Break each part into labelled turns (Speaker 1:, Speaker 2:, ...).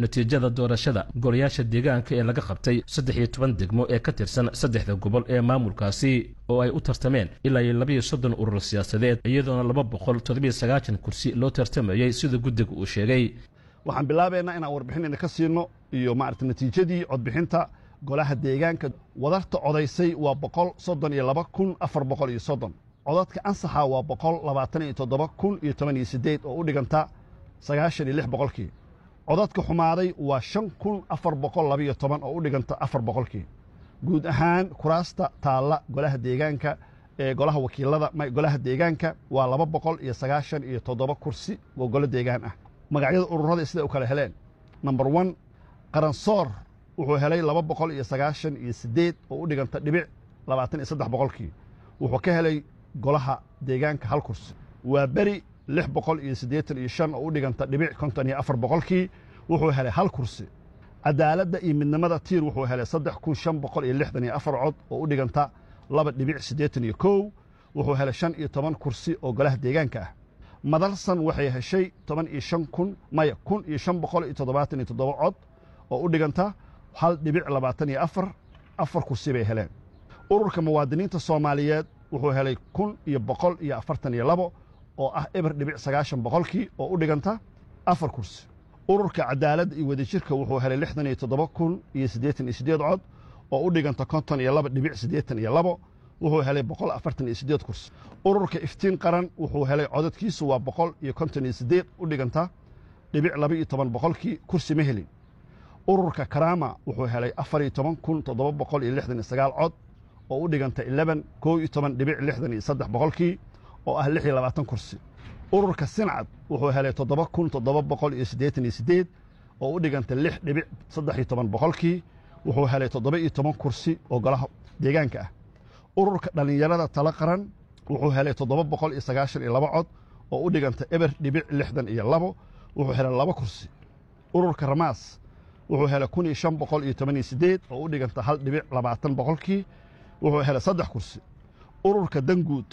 Speaker 1: natiijada doorashada golayaasha deegaanka ee laga qabtay saddex iyo toban degmo ee ka tirsan saddexda gobol ee maamulkaasi oo ay u tartameen ilaa iyo labayo soddon urur siyaasadeed iyadoona laba boqol toddobiyo sagaashan kursi loo tartamayey sida guddiga uu sheegay
Speaker 2: waxaan bilaabaynaa inaan warbixin idinka siino iyo maarata natiijadii codbixinta golaha deegaanka wadarta codaysay waa boqol soddon iyo laba kun afar boqol iyo soddon codadka ansaxa waa boqol labaatan iyo toddoba kun iyo toban iyo siddeed oo u dhiganta sagaashan iyo lix boqolkii codadka xumaaday waa shan kun afar boqol labiyo toban oo u dhiganta afar boqolkii guud ahaan kuraasta taalla golaha deegaanka ee golaha wakiilada golaha deegaanka waa laba boqol iyo sagaashan iyo toddoba kursi oo golo deegaan ah magacyada ururada siday u kala heleen number one qaransoor wuxuu helay laba boqol iyo sagaashan iyo siddeed oo u dhiganta dhibic labaatan iyo saddex boqolkii wuxuu ka helay golaha deegaanka hal kursi waa beri lix boqol iyo siddeetan iyo shan oo u dhiganta dhibic konton iyo afar boqolkii wuxuu helay hal kursi cadaaladda iyo midnimada tiir wuxuu helay saddex kun shan boqol iyo lixdan iyo afar cod oo u dhiganta laba dhibic siddeetan iyo kow wuxuu helay shan iyo toban kursi oo golaha deegaanka ah madalsan waxay heshay toban iyo shan kun maya kun iyo shan boqol iyo toddobaatan iyo toddoba cod oo u dhiganta hal dhibic labaatan iyo afar afar kursi bay heleen ururka muwaadiniinta soomaaliyeed wuxuu helay kun iyo boqol iyo afartan iyo labo oo ah eber dhibic sagaashan boqolkii oo u dhiganta afar kursi ururka cadaaladda iyo wadajirka wuxuu helay lixdan iyo toddoba kun iyo siddeetan iyo siddeed cod oo u dhiganta konton iyo laba dhibic siddeetan iyo labo wuxuu helay boqol afartan iyo siddeed kursi ururka iftiin qaran wuxuu helay codadkiisu waa boqol iyo konton iyo siddeed u dhiganta dhibic laba iyo toban boqolkii kursi ma helin ururka karaama wuxuu helay afar iyo toban kun toddoba boqol iyo lixdan iyo sagaal cod oo u dhiganta eleban koo iyo toban dhibic lixdan iyo saddex boqolkii oo ah lix iyo labaatan kursi ururka sincad wuxuu helay toddoba kun toddoba boqol iyo siddeetan iyo siddeed oo u dhiganta lix dhibic saddex iyo toban boqolkii wuxuu helay toddoba iyo toban kursi oo golaha deegaanka ah ururka dhallinyarada tala qaran wuxuu helay toddoba boqol iyo sagaashan iyo laba cod oo u dhiganta eber dhibic lixdan iyo labo wuxuu helay laba kursi ururka ramaas wuxuu helay kun iyo shan boqol iyo toban iyo siddeed oo u dhiganta hal dhibic labaatan boqolkii wuxuu helay saddex kursi ururka danguud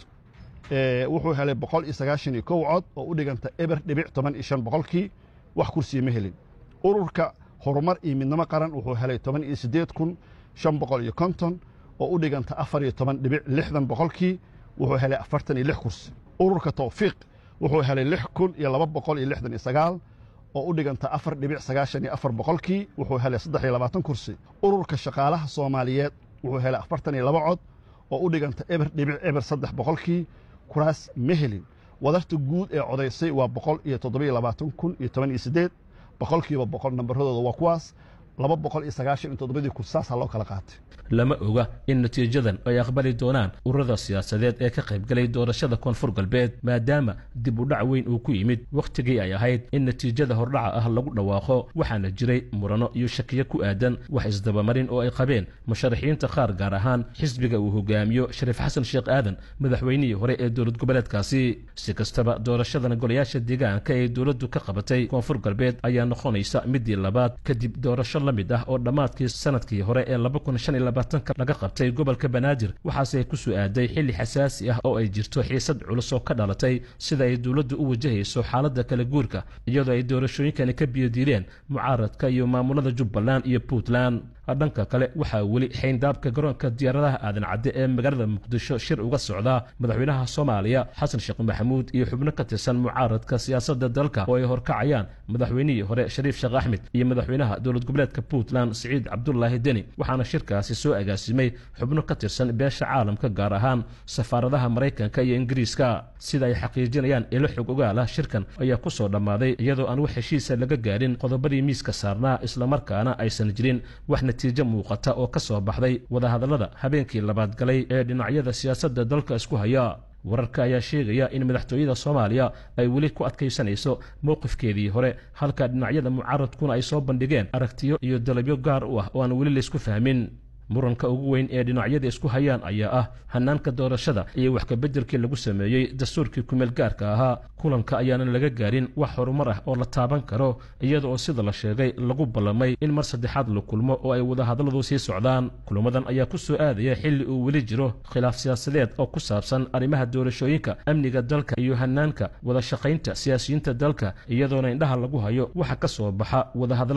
Speaker 2: wuxuu helay boqol iyo sagaashan iyo kow cod oo u dhiganta eber dhibic toban iyo shan boqolkii wax kursiya ma helin ururka horumar iyo midnimo qaran wuxuu helay toban iyo siddeed kun shan boqol iyo konton oo u dhiganta afar iyo toban dhibic lixdan boqolkii wuxuu helay afartan iyo lix kursi ururka tawfiiq wuxuu helay lix kun iyo laba boqol iyo lixdan iyo sagaal oo u dhiganta afar dhibic sagaashan iyo afar boqolkii wuxuu helay saddex iyo labaatan kursi ururka shaqaalaha soomaaliyeed wuxuu helay afartan iyo laba cod oo u dhiganta eber dhibic eber saddex boqolkii kuraas ma helin wadarta guud ee codaysay waa boqol iyo toddobiyo labaatan kun iyo toban iyo siddeed boqolkiiba boqol nambaradooda waa kuwaas laba boqol iyo sagaashan iyo toddobadii kun saasaa loo kala qaatay
Speaker 1: lama oga in natiijadan ay aqbali doonaan ururada siyaasadeed ee ka qaybgalay doorashada koonfur galbeed maadaama dib u dhac weyn uu ku yimid wakhtigii ay ahayd in natiijada hordhaca ah lagu dhawaaqo waxaana jiray murano iyo shakiyo ku aadan wax isdabamarin oo ay qabeen musharaxiinta qaar gaar ahaan xisbiga uu hogaamiyo shariif xasan sheekh aadan madaxweynihii hore ee dowlad goboleedkaasi si kastaba doorashadan golayaasha deegaanka ee dowladdu ka qabatay koonfur galbeed ayaa noqonaysa midii labaad kadib doorasho la mid ah oo dhammaadkii sanadkii hore ee laga qabtay gobolka banaadir waxaase ku soo aaday xilli xasaasi ah oo ay jirto xiisad culus oo ka dhalatay sida ay dowladdu u wajahayso xaaladda kala guurka iyadoo ay doorashooyinkani ka biyodiileen mucaaradka iyo maamulada jubbaland iyo puntland dhanka kale waxaa weli xayndaabka garoonka diyaaradaha aadan cadde ee magaalada muqdisho shir uga socdaa madaxweynaha soomaaliya xasan sheekh maxamuud iyo xubno ka tirsan mucaaradka siyaasadda dalka oo ay horkacayaan madaxweynihii hore shariif sheekh axmed iyo madaxweynaha dowlad goboleedka puntland siciid cabdulaahi deni waxaana shirkaasi soo agaasimay xubno ka tirsan beesha caalamka gaar ahaan safaaradaha maraykanka iyo ingiriiska sida ay xaqiijinayaan ilo xog ogaalah shirkan ayaa ku soo dhammaaday iyadoo aan wax heshiisa laga gaadhin qodobadii miiska saarnaa islamarkaana aysan jirin wax natiijo muuqata oo ka soo baxday wadahadallada habeenkii labaad galay ee dhinacyada siyaasadda dalka isku haya wararka ayaa sheegaya in madaxtooyada soomaaliya ay weli ku adkaysanayso mowqifkeedii hore halka dhinacyada mucaaradkuna ay soo bandhigeen aragtiyo iyo dalabyo gaar u ah oo aan weli laysku fahmin muranka ugu weyn ee dhinacyada isku hayaan ayaa ah hanaanka doorashada iyo wax kabeddelkii lagu sameeyey dastuurkii kumeel gaarka ahaa kulanka ayaanan laga gaarin wax horumar ah oo la taaban karo iyada oo sida la sheegay lagu ballamay in mar saddexaad la kulmo oo ay wadahadalladu sii socdaan kulamadan ayaa ku soo aadaya xilli uu weli jiro khilaaf siyaasadeed oo ku saabsan arrimaha doorashooyinka amniga dalka iyo hanaanka wada shaqaynta siyaasiyiinta dalka iyadoona indhaha lagu hayo waxa ka soo baxa wadahadalla